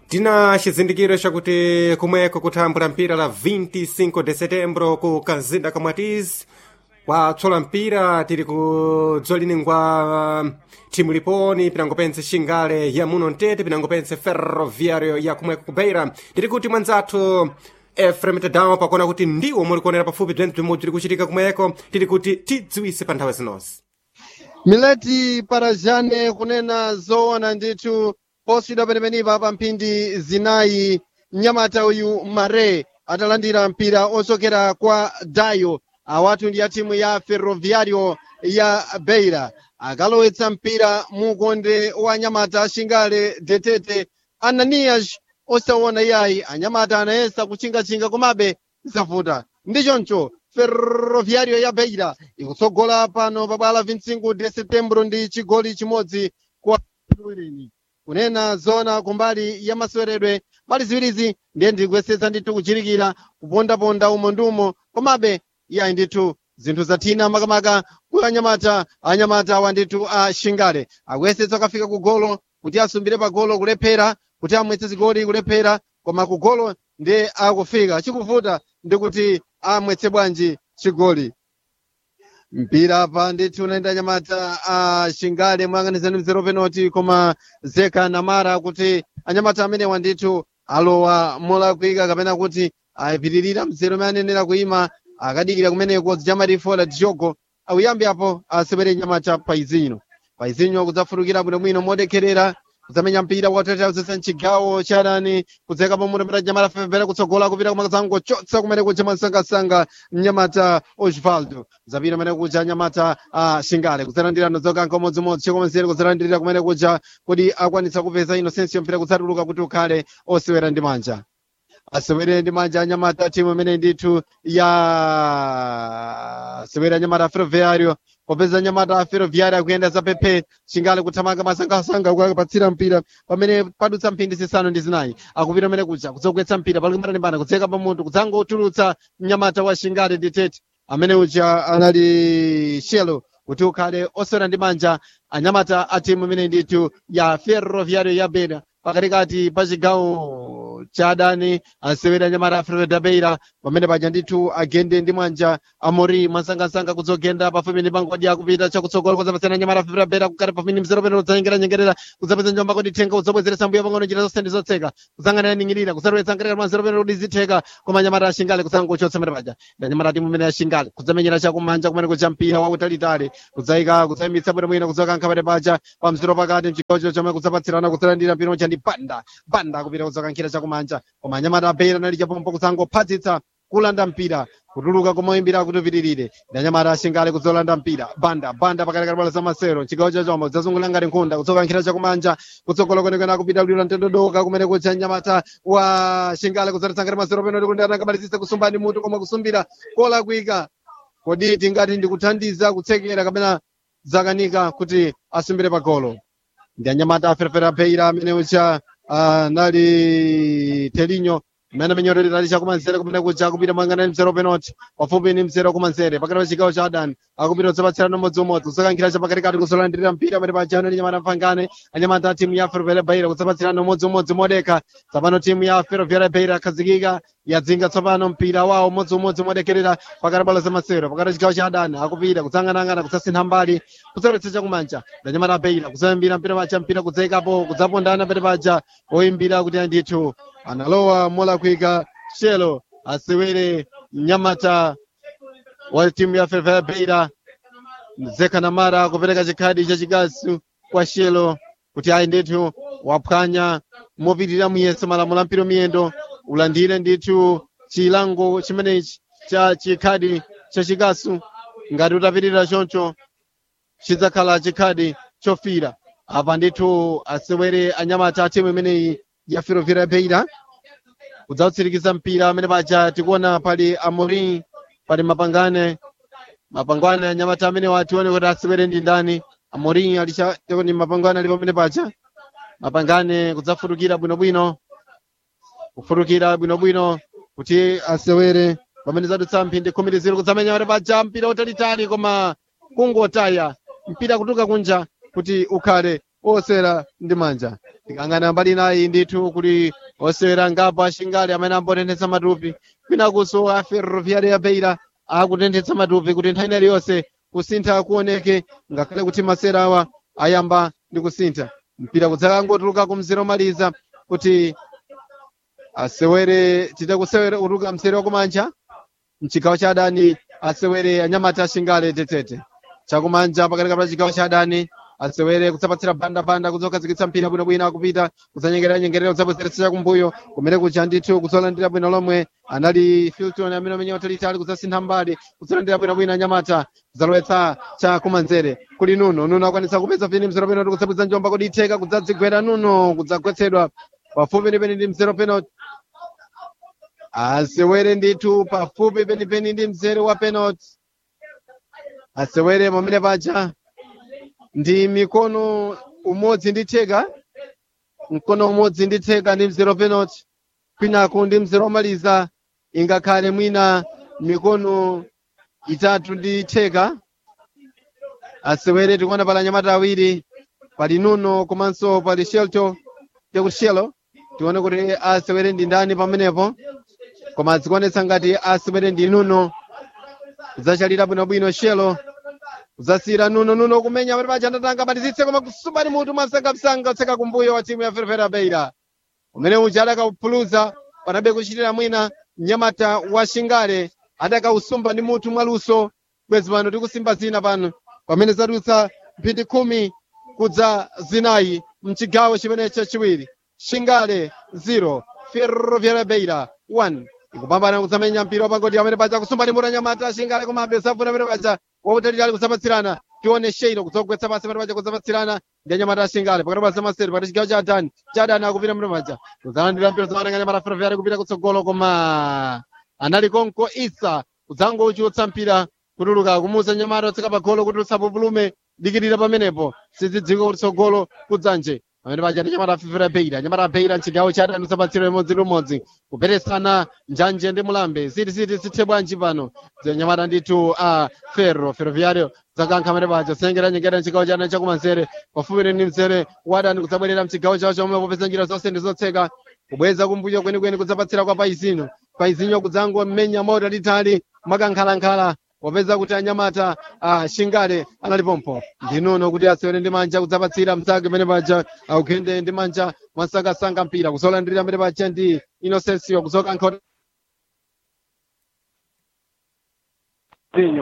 tina chizindikiro chakuti kumweko kuthambula mpira la 25 de setembro ku kazinda kamwatizi kwatswala mpira tiri ku dzolini-ngwa thimu liponi pinangopense xingale ya muno mtete pinangopense ferroviario ya kumweko kubeira tiri kuti mwanzathu efrem tadama pakuona kuti ndiwo muli kuonera pafupi bzentse bzimodzi tiri kuchitika kumweko tiri kuti tidziwise pa nthawi zinonse mileti parajane kunena zoona ndithu poswidwa penepenipa pa mphindi zinayi mnyamata uyu mare atalandira mpira ochokera kwa dayo awatu ndi ya timu ya ferroviario ya beira akalowetsa mpira mukonde wa anyamata ashingale detete ananias osaona iyayi anyamata anayesa kuchingachinga komabe zavuta ndi choncho ferroviario ya beira ikutsogola pano pa bwala 25 de setembro ndi chigoli chimodzi kwa irini kunena zona kumbali ya maseweredwe mbali ziwirizi ndiye ndikuyesetsa ndithu kuchirikira kupondaponda umo ndi umo komabe iyayi ndithu zinthu zathina makamaka ku anyamata anyamata awa ndithu a shingale akuyesetsa akafika ku golo kuti asumbire pa golo kulephera kuti amwetse zigoli kulephera koma ku golo ndiye akufika chikuvuta ndikuti amwetse bwanji chigoli mpira apa ndithu unaenda anyamata a shingale moyang'anizani mzero penalty koma zeka namara kuti anyamata amenewa ndithu alowa molakwika kapena kuti apitirira mzero umene anenera kuima akadikira kumeneko zichamarifo diogo awuyambi apo asewere nyamata paizinho paizinho kudzafutukira bwinobwino modekherera kudzamenya mpira watete uzesa mchigawo chadani kudzeka pamuto mpira nyamata fefere kutsogola kupita kumakazango chotsa kumene kuja masangasanga mnyamata osvaldo zapita kumene kuja nyamata uh, shingale kudzalandira nodzoka nkomodzimodzi chekomensere kudzalandirira kumene kuja kuti akwanitsa kupeza inosensiyo mpira kudzatuluka kuti ukhale osewera ndi manja asewere ndi manja anyamata timu imene ndithu ya asewere anyamata ferroviario popeza anyamata ferroviario akuyenda zapepe shingale kuthamanga masangasanga kukapatsira mpira pamene padutsa mphindi zisanu ndi zinayi akupita amene kuja kudzogwetsa mpira palikimbanalimbana kudzeka pamutu kudzangotulutsa mnyamata wa shingale ndi tete amene uja anali shelo kuti ukhale osewera ndi manja anyamata a timu imene ndithu ya ferroviario ya beira pakatikati pa chigawo cha adani asewera anyamata a ferroviario beira pamene paja ndithu agende ndi mwanja amori mwasangasanga kudzogenda pafupi ndi pangodi akupita chakutsogolo kudzapasiyana anyamata a ferroviario beira kukati pafupi mzero pene kudzanyengerera nyengerera kudzapeza njomba kodi thenga kudzabwezeretsa mbuya pang'ono njira zonse ndi zotseka kudzang'anira ning'irira kudzalowetsa ngerera mwanzero pene kuti zitheka koma anyamata ashingale kudzangochotsa mene paja ndi anyamata timu imene ashingale kudzamenyera chakumanja kumene kucha mpira wautalitali kudzayika kudzayimitsa bwinobwino kudzokankha pene paja pa mzero pakati mchigawo chino chomwe kudzapatsirana kudzalandira mpira ucha ndi banda banda kupita kudzokankhira chakumanja koma anyamata abeira nali chapompo kudzangophadzitsa kulanda mpira kutuluka kumoyimbira kuti upitirire ndi anyamata ashingale kudzolanda mpira banda banda pakatikati bwalo za masero chigawo chachomwe kudzazungulira ngati nkhunda kudzokankhira chakumanja kutsogola kwenekwene akupita kulira mtendodoka kumene kucha nyamata wa shingale kudzaletsa ngati masero peno kuti anangamalizise kusumba ndi mutu koma kusumbira kolakwika kodi tingati ndikuthandiza kutsekera kapena zakanika kuti asumbire pagolo ndi anyamata aferefere abeira amene ucha uh, nali telinyo mmene amenyorerera ali chakumanzere kumene kuja akupita mwangana ni mzero penalty pafupi ni mzero kumanzere pakati pa chigawo cha adani akupita kudzapatsirana umodziumodzi kudzakankhira chapakatikati kuzolandirira mpira pamene paja ano ndi nyamata mfangane anyamata a timu ya ferroviaria beira kudzapatsirana umodziumodzi modeka tsopano timu ya ferroviaria beira akhazikika yadzinga tsopano mpira wawo umodziumodzi modekerera pakati bwalo za masero pakati chigawo cha adani akupita kudzang'anang'ana kudzasintha mbali kudzalowetsa chakumanja ndi anyamata a beira kudzayimbira mpira paja mpira kudzayikapo kudzapondana pamene paja oyimbira kuti andithu analowa molakwika shelo asewere mnyamata wa timu ya ferroviaria beira zeka namara kupereka chikhadi chachikasu kwa shelo kuti ayi ndithu waphwanya mopitirira muyeso malamulo ampiro miyendo ulandire ndithu chilango chimenechi cha chikhadi chachikasu ngati utapitirira choncho chidzakhala chikhadi chofira apa ndithu asewere anyamata a timu imeneyi ya ferroviaria beira kudzautsirikiza mpira amene paja tikuona pali amorin pali mapangane mapangane anyamata amene watione kuti asewere ndi ndani amorin alichakoni mapangane ali pamene paja mapangane kudzafutukira bwinobwino kufutukira bwinobwino kuti asewere pamene zadutsa mphindi khumi ndi ziro kudzamenya pamene paja mpira utalitali koma kungotaya mpira kutuka kunja kuti ukhale osewera ndi manja tikangana mbali nayi ndithu kuti osewera ngapo ashingale amene ambotenthetsa matupi kwinakunso a ferroviaria ya beira akutenthetsa matupi kuti nthawi inali yonse kusintha kuoneke ngakhale kuti masera awa ayamba ndi kusintha mpira kudzakangotuluka ku mzere omaliza kuti asewere tite kusewera utuluka mzere wakumanja mchigawo cha adani asewere anyamata ashingale tetete chakumanja pakati pa chigawo cha adani asewere kutsapatsira banda-banda kudzokazikitsa mpira bwinobwino akupita kudzanyengerera-nyengerera kudzabwezeretsa chakumbuyo kumene kuja ndithu kudzolandira bwino lomwe anali filton amene amenya watalitali kudzasintha mbali kudzolandira bwinobwino anyamata kudzalowetsa chakumanzere kuli nuno nuno akwanitsa kupeza pini mzero penalty kudzabwiza njomba kodi itheka kudzadzigwera nuno kudzagwetsedwa pafupi ndi peni ndi mzero penalty asewere ndithu pafupi penipeni ndi mzere wa penalty asewere pamene paja ndi mikono umodzi ndi theka mkono umodzi ndi theka ndi mzero penalty kwinaku ndi mzero omaliza ingakhale mwina mikono itatu ndi theka asewere tikuona pala anyamata awiri pali nuno komanso pali shelto tekushelo tione kuti asewere ndi ndani pamenepo koma zikuonetsa ngati asewere ndi nuno kudzachalira bwinobwino shelo kudzasiyira nuno nuno kumenya pati paja ndatanga batizitse koma kusubani mutu mwasangamsanga utseka kumbuyo wa timu ya ferefera beira umene uja adakaupuluza panabe kuchitira mwina mnyamata wa shingale adakausumba ndi mutu mwaluso bwezi pano tikusimba zina pano pamene zadutsa mphindi khumi kudza zinayi mchigawo chimenecho chiwiri shingale 0 ferroviaria beira 1 ikupambana kudzamenya mpira wapangoti amene paja kusumba ndi mutu anyamata shingale komabe safuna amene paja wautalitali kudzapatsirana tione sheino kudzogwetsa pasi pamene paja kudzapatsirana ndi anyamata ashingale pakati pa zamasere pakati chigawo cha adani cha adani akupita mene paja kudzalandira mpira zamananga anyamata ferroviaria kupita kutsogolo koma anali konko isa kudzangochutsa mpira kutuluka kumuza nyamata otseka pa golo kutulutsa pupulume dikirira pamenepo sizidziwika kuti tsogolo kudzanje pamene paja ndi nyamata fifira beira nyamata beira mchigawo cha adani kusapatsira limodzi limodzi kuperesana njanje ndi mulambe ziti ziti zithe bwanji pano nyamata ndithu a ferro ferroviario zakankha amene paja sengera nyengera mchigawo cha adani chakumanzere pafupi ndi mzere wadani kudzabwerera mchigawo chawo chomwe popeza njira zonse ndi zotseka kubweza kumbuyo kwenikweni kudzapatsira kwa paizinho paizinho kudzango mmenya moto litali makankhalankhala popeza kuti anyamata ah, shingale analipompo ndinuno kuti asewere ndi manja kudzapatsira msake pamene paja augende ndi manja mwasangasanga mpira kuzolandirira pamene paja ndi inosensiyo kuzokankha zinyo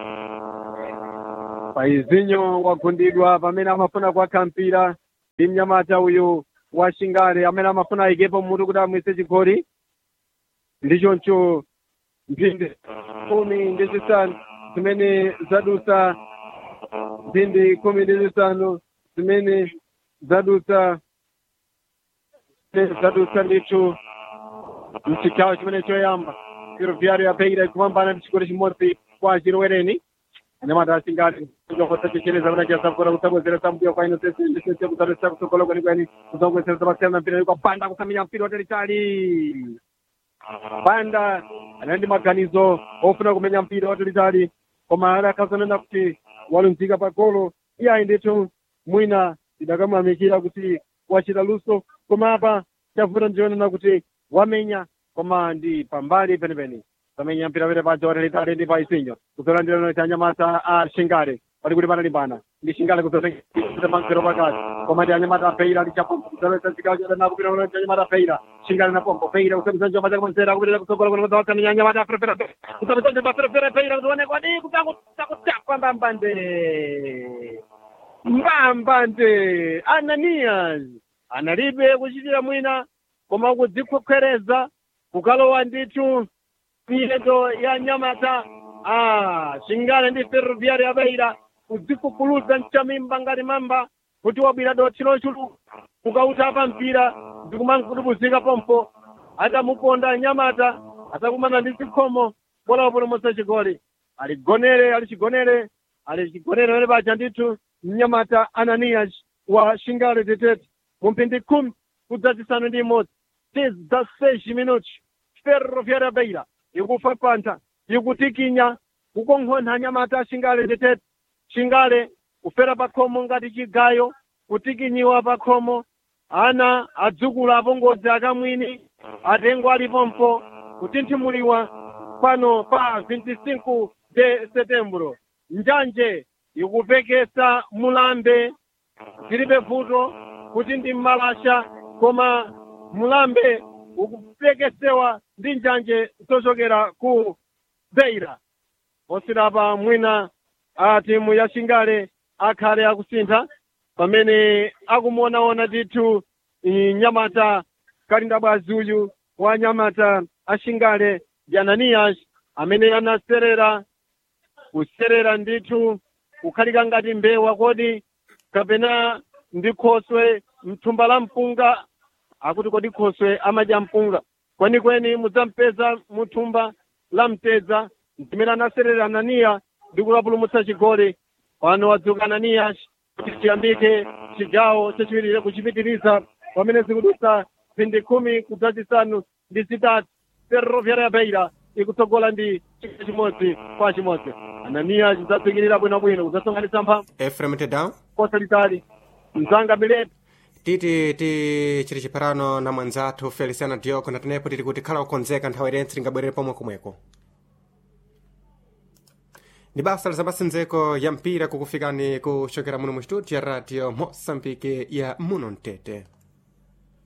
paizinho wagundidwa pamene amafuna kuwakha mpira ndi mnyamata uyu wa shingale amene amafuna ayikepo mutu kuti amwise chigoli ndichoncho mphindi khumi ndi zisanu zimene zadutsa mphindi khumi ndi zisanu zimene zadutsa zadutsa ndithu mchigawo chimene choyamba ferroviario ya beira ikupambana ndi chigoli chimodzi kwa chilowereni anyamata ashingale kuzokosachechereza kuti achasafura kutsabwezeresa mbuyo kwa inosesendesese kudzatesa kutsogolo kwenikweni kudzakubwezeresa pasiyana mpira kwa banda kusamenya mpira watalitali banda anali ndi maganizo ofuna kumenya mpira watalitali koma adakazanena kuti walunzika pa golo iye ayi ndithu mwina tidakamuyamikira kuti wachita luso koma apa chavuta ndionena kuti wamenya koma ndi pambali penipeni pamenya mpira pene paja watalitali ndi paisinyo kuzolandirana cha anyamata a shingale pali kuti panalimbana ndi shingale kuzotenga mankero pakati koma ndi anyamata apeira lichapombo kuzalowetsa chigawo chadanako kupita kuno ndi anyamata apeira shingale na pombo peira kusabisa njomba chake mwanzera kupitira kutsogolo kuno kudzawatsamenya anyamata aferefera kusabisa njomba aferefera peira kuzoonekwa di kutakutapa mbambande mbambande ananias analibe kuchitira mwina koma kudzikhokhereza kukalowa ndithu miyendo ya nyamata ah shingale ndi ferroviari ya beira kudzikukuluza mchamimba ngati mamba kuti wabwira dothi lochulu kukautapa mpira ndikumankudubuzika pompo atamuponda nyamata atakumana ndi zikhomo bola wapulumutsa chigoli aligonere alichigonere alichigonere pene paja ndithu mnyamata ananias wa shingale tetete mu mphindi khumi kudzazisanu ndi imodzi teza seis minutos ferroviari ya beira ikufa pantha ikutikinya kukonkhonha nyamata shingale tetete shingale kufera pa khomo ngati chigayo kutikinyiwa pa khomo ana adzukulu apongozi akamwini atengo alipompo kutinthimuliwa pano pa 25 de setembro njanje ikupekesa mulambe zilibe vuto kuti ndi mmalasha koma mulambe ukupekesewa ndi njanje zochokera ku beira posirapa mwina a timu ya shingale akhale akusintha pamene akumuonaona ndithu i, nyamata kalindabwazi uyu wa nyamata ashingale yananiyas amene anaserera kuserera ndithu kukhalika ngati mbewa kodi kapena ndi khoswe mthumba la mpunga akuti kodi khoswe amadya mpunga kwenikweni mudzampeza muthumba la mtedza mtimene anaserera ananiya ndi kulapulumutsa chigoli pano wadzuka ananiya kuti chiyambike chigawo chachiwiri kuchipitiriza pamene zikudutsa mphindi khumi kudzachisanu ndi zitatu ferroviaria ya beira ikutsogola ndi chigoli chimodzi kwa chimodzi ananiya chidzatsikirira bwinobwino kudzasonkhanitsa mphamvu efrem tedown kosa litali mzanga miletu titi tichiri chipharano na mwanzathu feliciana dioko natenepo tili kuti khala kukonzeka nthawi irense tingabwerere pomwe komweko ni basa lizamasenzeko ya mpira kukufikani kuchokera muno mu studio ya radio mosambike ya muno mtete